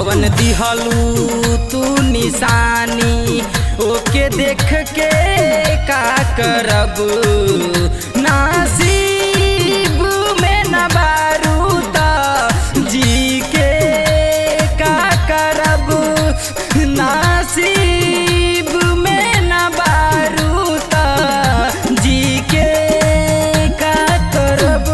जवन दिहलू तू निशानी ओके देख के का करब नासीब में न बारू त जी के का करब नासीब में न बारू त जी के का करब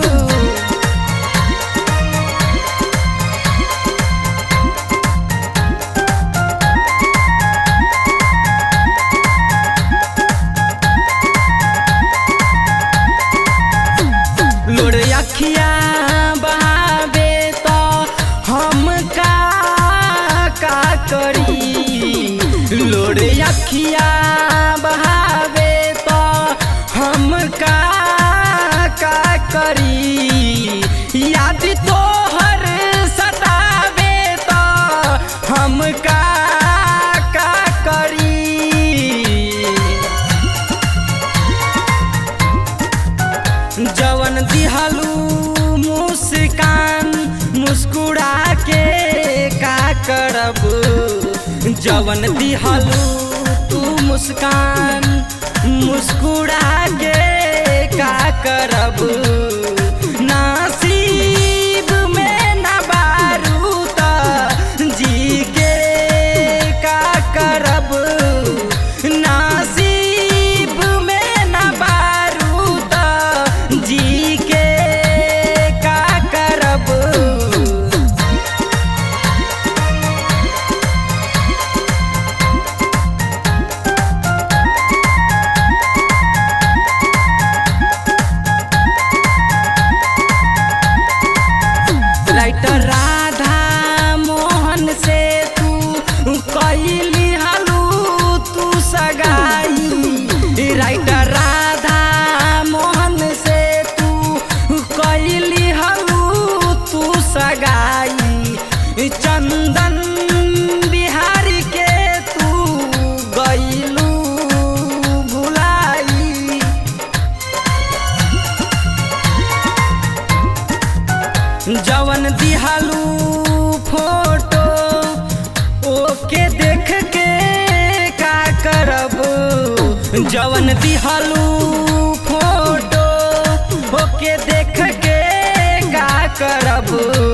लोड़ अखिया बहावे तो हम का का करी लोड़ अखिया बहावे तो हम का का करी याद तो हर सतावे तो हम का का करी जवन दिहलू मुस्कान मुस्कुरा के का करब जवन दिहलू तू मुस्कान मुस्कुरा के का करब नासीब में न बारू त जी के का करब नासीब में न बारू त जी के का करब राइटर राधा मोहन से तू कैली हलू तू सगाई राइटर राधा मोहन से तू कैली हलू तू सगाई चंदन बिहारी के तू गईलू भुलाई जवन दिहलू फोटो ओके देख के का करब जवन दिहलू फोटो ओके देख के का करब